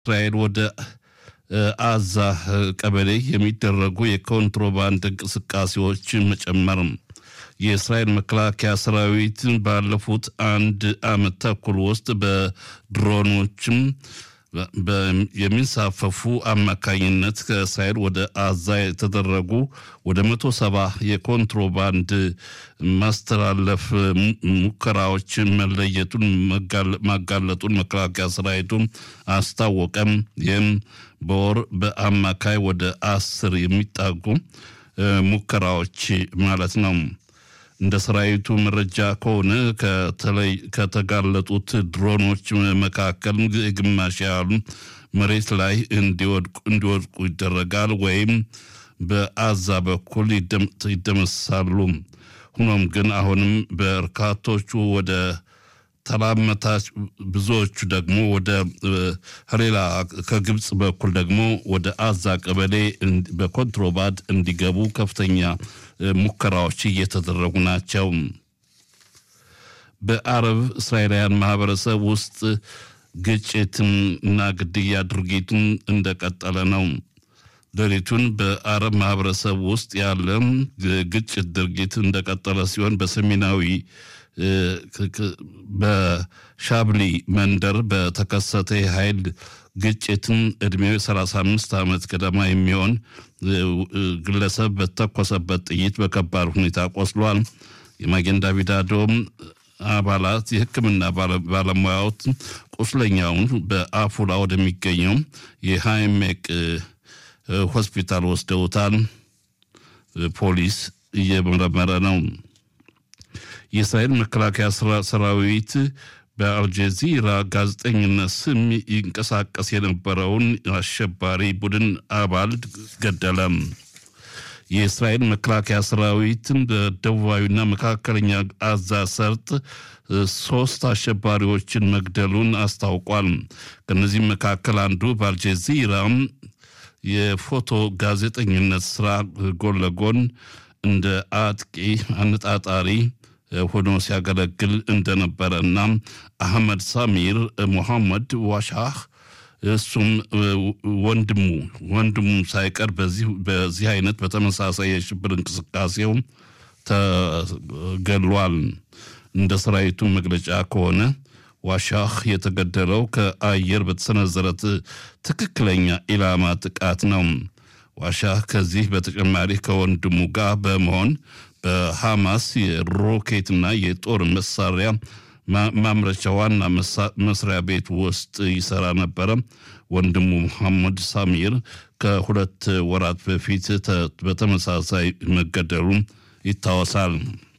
እስራኤል ወደ አዛ ቀበሌ የሚደረጉ የኮንትሮባንድ እንቅስቃሴዎች መጨመር የእስራኤል መከላከያ ሰራዊት ባለፉት አንድ ዓመት ተኩል ውስጥ በድሮኖችም የሚንሳፈፉ አማካኝነት ከእስራኤል ወደ አዛ የተደረጉ ወደ መቶ ሰባ የኮንትሮባንድ ማስተላለፍ ሙከራዎች መለየቱን ማጋለጡን መከላከያ ሰራዊቱ አስታወቀም። ይህም በወር በአማካይ ወደ አስር የሚጣጉ ሙከራዎች ማለት ነው። እንደ ሰራዊቱ መረጃ ከሆነ ከተጋለጡት ድሮኖች መካከል ግማሽ ያህሉ መሬት ላይ እንዲወድቁ ይደረጋል ወይም በአዛ በኩል ይደመሳሉ። ሆኖም ግን አሁንም በርካቶቹ ወደ ተላመታች ብዙዎቹ ደግሞ ወደ ሌላ ከግብፅ በኩል ደግሞ ወደ አዛ ቀበሌ በኮንትሮባንድ እንዲገቡ ከፍተኛ ሙከራዎች እየተደረጉ ናቸው። በአረብ እስራኤላውያን ማህበረሰብ ውስጥ ግጭትን እና ግድያ ድርጊቱን እንደቀጠለ ነው። ሌሊቱን በአረብ ማህበረሰብ ውስጥ ያለ ግጭት ድርጊት እንደቀጠለ ሲሆን በሰሜናዊ በሻብሊ መንደር በተከሰተ የኃይል ግጭትን ዕድሜው 35 ዓመት ገደማ የሚሆን ግለሰብ በተኮሰበት ጥይት በከባድ ሁኔታ ቆስሏል። የማጌን ዳቪድ አዶም አባላት የሕክምና ባለሙያዎች ቁስለኛውን በአፉላ ወደሚገኘው የሃይሜቅ ሆስፒታል ወስደውታል። ፖሊስ እየመረመረ ነው። የእስራኤል መከላከያ ሰራዊት በአልጀዚራ ጋዜጠኝነት ስም ይንቀሳቀስ የነበረውን አሸባሪ ቡድን አባል ገደለ። የእስራኤል መከላከያ ሰራዊትን በደቡባዊና መካከለኛ አዛ ሰርጥ ሶስት አሸባሪዎችን መግደሉን አስታውቋል። ከእነዚህም መካከል አንዱ በአልጀዚራ የፎቶ ጋዜጠኝነት ስራ ጎን ለጎን እንደ አጥቂ አነጣጣሪ ሆኖ ሲያገለግል እንደነበረ እና አህመድ ሳሚር ሙሐመድ ዋሻህ እሱም ወንድሙ ወንድሙ ሳይቀር በዚህ አይነት በተመሳሳይ የሽብር እንቅስቃሴው ተገሏል። እንደ ሰራዊቱ መግለጫ ከሆነ ዋሻህ የተገደለው ከአየር በተሰነዘረ ትክክለኛ ኢላማ ጥቃት ነው። ዋሻህ ከዚህ በተጨማሪ ከወንድሙ ጋር በመሆን በሐማስ የሮኬትና የጦር መሳሪያ ማምረቻ ዋና መስሪያ ቤት ውስጥ ይሰራ ነበረ። ወንድሙ መሐመድ ሳሚር ከሁለት ወራት በፊት በተመሳሳይ መገደሉ ይታወሳል።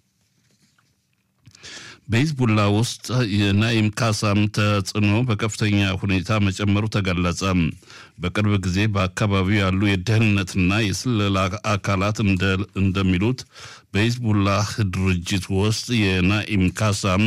በሂዝቡላ ውስጥ የናኢም ካሳም ተጽዕኖ በከፍተኛ ሁኔታ መጨመሩ ተገለጸ። በቅርብ ጊዜ በአካባቢው ያሉ የደህንነትና የስለላ አካላት እንደሚሉት በሂዝቡላህ ድርጅት ውስጥ የናኢም ካሳም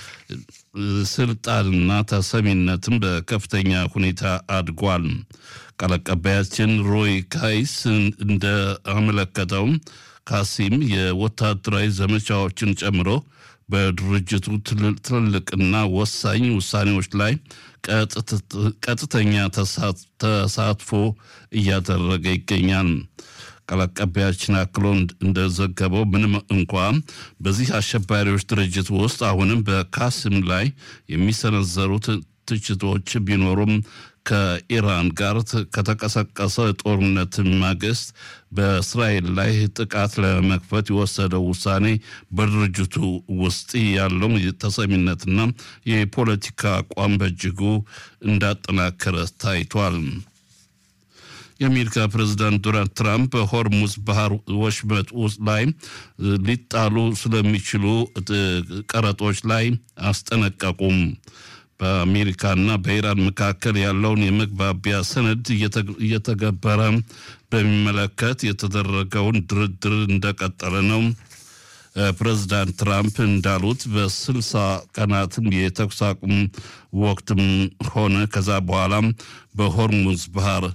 ስልጣንና ተሰሚነትም በከፍተኛ ሁኔታ አድጓል። ቃል አቀባያችን ሮይ ካይስ እንደአመለከተው ካሲም የወታደራዊ ዘመቻዎችን ጨምሮ በድርጅቱ ትልልቅና ወሳኝ ውሳኔዎች ላይ ቀጥተኛ ተሳትፎ እያደረገ ይገኛል። ቃል አቀባያችን አክሎ እንደዘገበው ምንም እንኳ በዚህ አሸባሪዎች ድርጅት ውስጥ አሁንም በካሲም ላይ የሚሰነዘሩት ትችቶች ቢኖሩም ከኢራን ጋር ከተቀሰቀሰ ጦርነት ማግስት በእስራኤል ላይ ጥቃት ለመክፈት የወሰደው ውሳኔ በድርጅቱ ውስጥ ያለው ተሰሚነትና የፖለቲካ አቋም በእጅጉ እንዳጠናከረ ታይቷል። የአሜሪካ ፕሬዚዳንት ዶናልድ ትራምፕ በሆርሙዝ ባህር ወሽመጥ ውስጥ ላይ ሊጣሉ ስለሚችሉ ቀረጦች ላይ አስጠነቀቁም። በአሜሪካና በኢራን መካከል ያለውን የመግባቢያ ሰነድ እየተገበረ በሚመለከት የተደረገውን ድርድር እንደቀጠለ ነው። ፕሬዚዳንት ትራምፕ እንዳሉት በስልሳ ቀናትም የተኩስ አቁም ወቅትም ሆነ ከዛ በኋላም በሆርሙዝ ባህር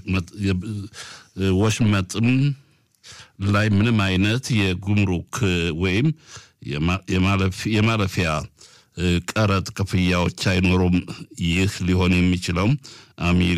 ወሽመጥም ላይ ምንም አይነት የጉምሩክ ወይም የማለፊያ ቀረጥ ክፍያዎች አይኖሩም። ይህ ሊሆን የሚችለው አሜሪካ